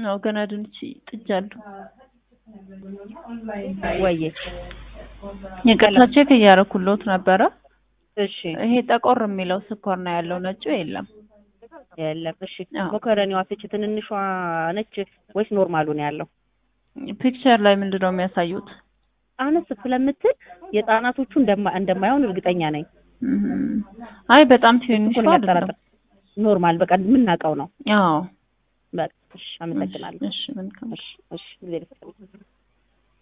ነው ገና ድንች ጥጃለሁ። ወይዬ ይቅርታ ቼክ እያደረኩልዎት ነበረ። እሺ ይሄ ጠቆር የሚለው ስኳር ነው ያለው፣ ነጩ የለም። የለም። እሺ አዎ። ሞከረኒዋ ፍች ትንንሿ ነች ወይስ ኖርማሉ ነው ያለው? ፒክቸር ላይ ምንድን ነው የሚያሳዩት? አነስ ስለምትል የህጻናቶቹ እንደማ እንደማይሆን እርግጠኛ ነኝ። እም፣ አይ በጣም ትንንሽ እሱን አይደለም። የሚያጠራጥር ኖርማል በቃ የምናውቀው ነው። አዎ በቃ እሺ፣ አመሰግናለሁ። እሺ መልካም እሺ እሺ፣ ጊዜ ልስጥልኝ።